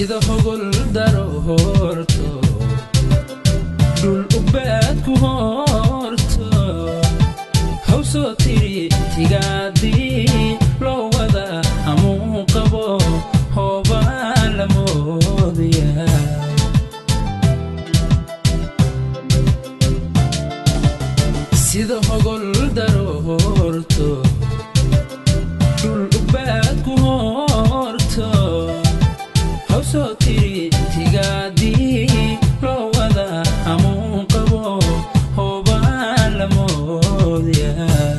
sida hogol daro horto dhul ubaad ku horto hawsoo tiri tigaadii loo wada hamuu qabo hoobaa la moodaya sida hogol daro horto dhul ubaad ku horto hawsoo tiri tigaadii loo wada hamuu qabo hoobaa la moodaya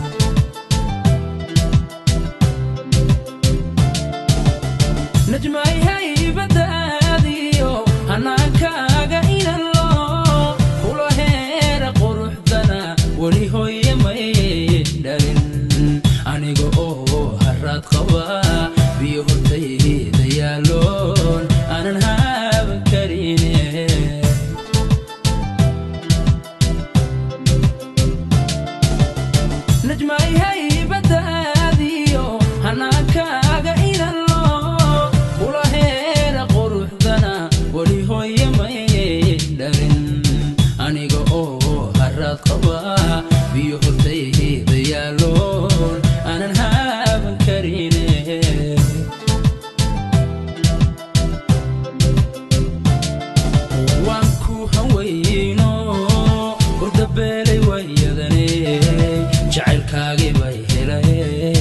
najmay haybadaadiyo hanaakaaga inalo kula heera quruxdana weli hooye may dhalin aniga oo haraad qaba biyo hortayda yaaloon aanan haaban karine najmay haybadaadiyo hanaakaaga inalo kula heera quruxdana weli hooye may dhalin aniga oo haraad qaba biyo hortayda yaaloon aanan haaban karine waan ku hawayno urdabeelay wayadane jacaylkaagii bay helay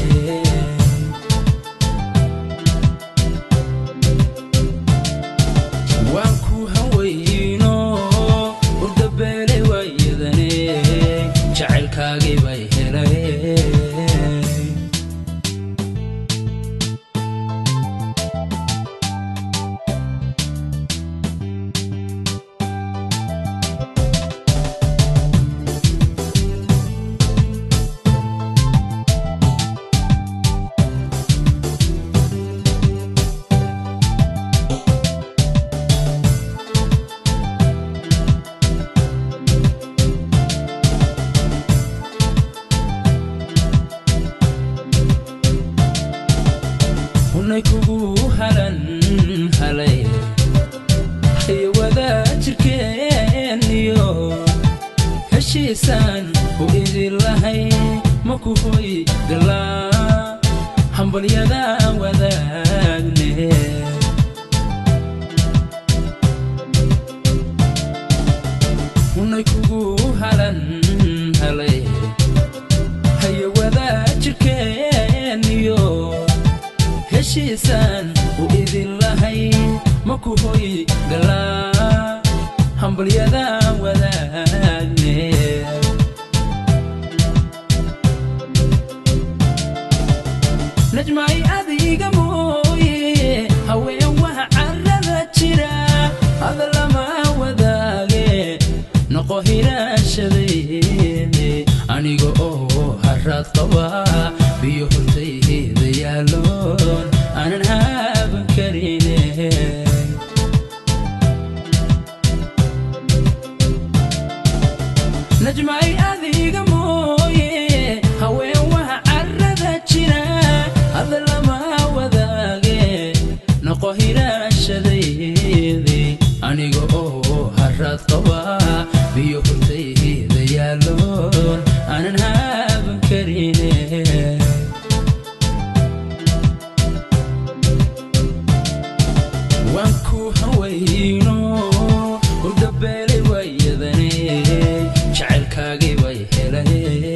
waan ku hawayno urdabeelay wayadane jacaylkaagii bay helay hunay kugu halan halay iyo wadaajirkeeniyo heshiisaan u idin lahay ma ku hoy galaa hambalyada wadaagne hunay kugu halan halay hayo wadaajirkeeniyo heshiisaan u idin lahay ma ku hoy galaa hambalyada wadaagne najmay adiga mooye haween waha carada jira hada lama wadaage noqo hiraashadeene aniga oo haraad qaba biyo hortayda yaaloon aanan haaban karine najmay adiga mooye haween waha carada jira hada lama wadaage noqo hiraashadeede aniga oo haraad qaba biyo hortayda yaaloon aanan haaban karine waan ku hawayno urdabeelay wayadane jacaylkaagii bay helay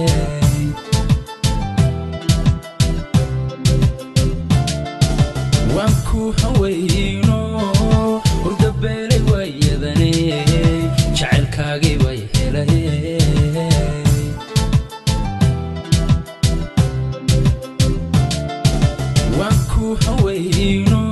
waan ku hawayno urdabeelay wayadane jacaylkaagii bay helay waan ku hawayno